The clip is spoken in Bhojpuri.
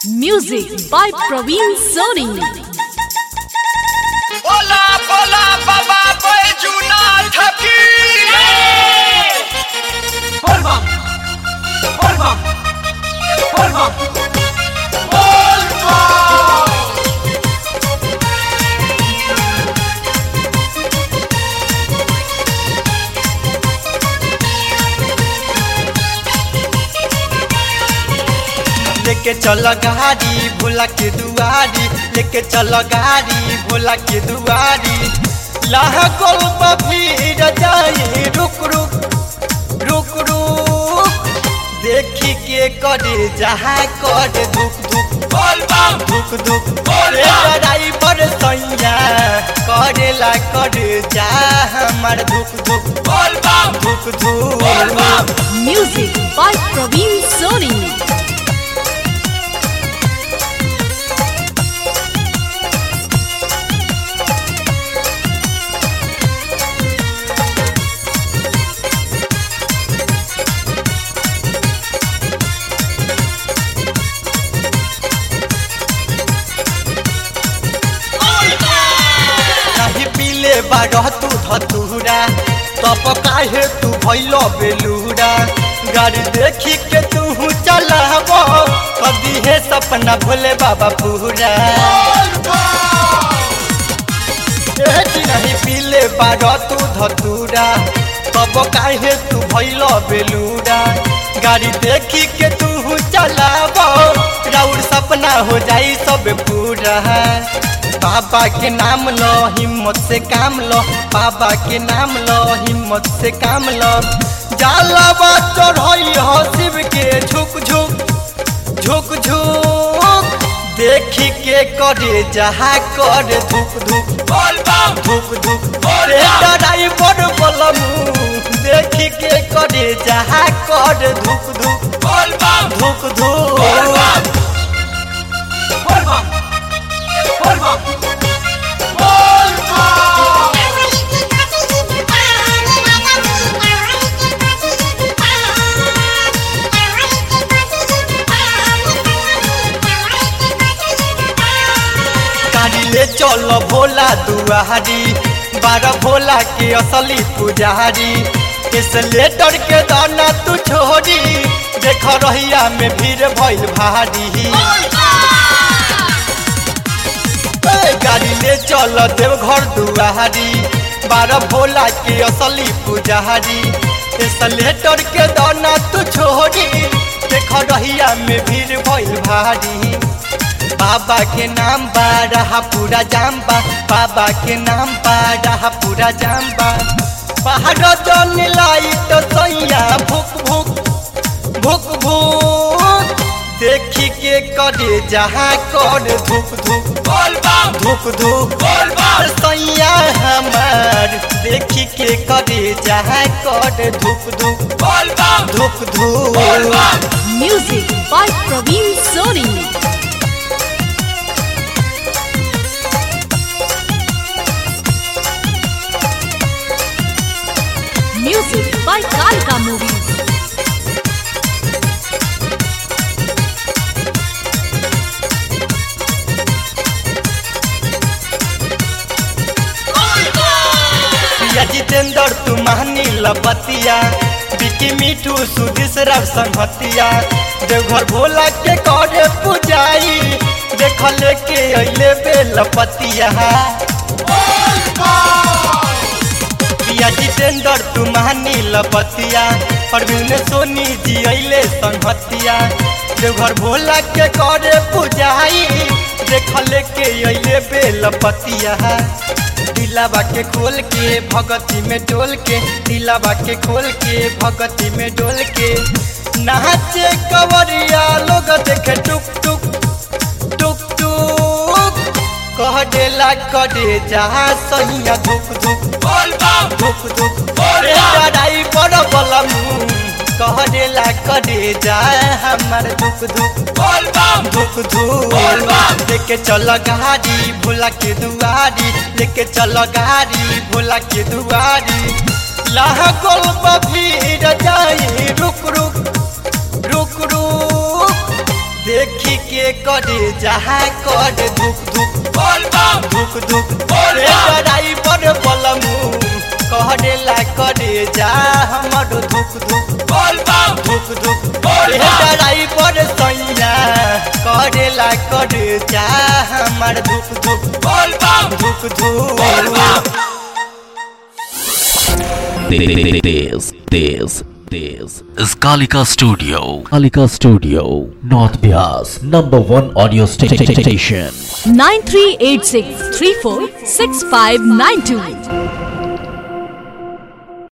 Music by Praveen Soni. बोला बोला बाबा बैजूनाथ की Volvam! Volvam! Volvam! लेके चल गाड़ी भोला के दुआरी लेके चल गाड़ी भोला के दुआरी लाह गोल भीड़ जाए रुक रुक रुक रुक देखी के करे जहाँ कर धुक धुक बोलबम धुक धुक बोल रे बम। ड्राइवर सैया करेला कर जा हमार धुक धुक बोलबम धुक धुक बोलबम Music by Praveen Soni. नहीं पीले बारह तू धतूरा तब काहे तू भैलो बेलूरा गाड़ी देखी के तू चलाब कदी है सपना भोले बाबा पूरा ए जी नहीं पीले बारह तू धतूरा तब काहे तू भैलो बेलूरा गाड़ी देखी के तू चलाब राउर सपना हो जाई सब पूरा बाबा के नाम लो हिम्मत से काम लो बाबा के नाम लो हिम्मत से काम लो जाला चढ़ई हो शिव के झुक झुक झुक झुक देखी के करे जहाँ कर धुक धुक बोलबम धुक धुक बोल रे बम। ड्राइवर बलमू देखी के करे जहाँ कर धुक धुक बोलबम धुक धुक बोलबम Volvam! Volvam! गाड़ी ले चलो भोला दुआरी बारह भोला के असली पुजारी इस लेटर के दाना तू छोड़ी देख रहिया में भीड़ भइल भारी ए, गाड़ी ले चल देवघर दुआरी बारह भोला के असली पुजारी इस लेटर के दाना तू छोड़ी देख रहिया में भीड़ भइल भारी बाबा के नाम बा रहा पूरा जाम बा बाबा के नाम बा रहा पूरा जाम बा पहाड़ जन लाई तो सैया भुक भुक भुक भुक देखी के करे जहाँ कर धुक धुक बोलबम धुक धुक बोलबम सैया हमार देखी के करे जहाँ कर धुक धुक बोलबम धुक धुक बोलबम Music by Praveen Soni. Music by Kalka Movies. Priya Jitendra तू महानी लपतिया बिकी मिठू सुदिस रव संहतिया देवघर भोला के करे पुजाई देख लेके अइले बेलपतिया प्रिया जितेंद्र तू महानी लपतिया परवीन सोनी जी अइले संहतिया देवघर भोला के करे पुजाई देख लेके अइले बेलपतिया दिलाबा के खोल के भगती में डोल के दिलाबा के खोल के भगती में डोल के नाचे कवरिया लोग देखे टुक टुक टुक टुक कह देला करे जहाँ सहिया धुक धुक बोलबम धुक धुक बोल रे बम। ड्राइवर बलमू कह देला करे जा हमार धुक धुक बोलबम धुक धुक बोल बम। लेके चल गाड़ी भोला के दुआरी लेके चल गाड़ी भोला के दुआरी लाह गोल भीड़ जाए रुक रुक रुक रुक देखी के करे जहाँ कर धुक धुक बोल बम धुक धुक बोल रे बम। ड्राइवर बलमू कहरे ला करे जा हमर धुक धुक बोल बम धुक धुक बोल रे बम। ड्राइवर सैया करे ला करे जा हमर धुक धुक बोल बम धुक बोल धुक बम This, this, this is Kalika Studio. Kalika Studio, North Bias, number one audio sta- sta- sta- station. 9386 346592.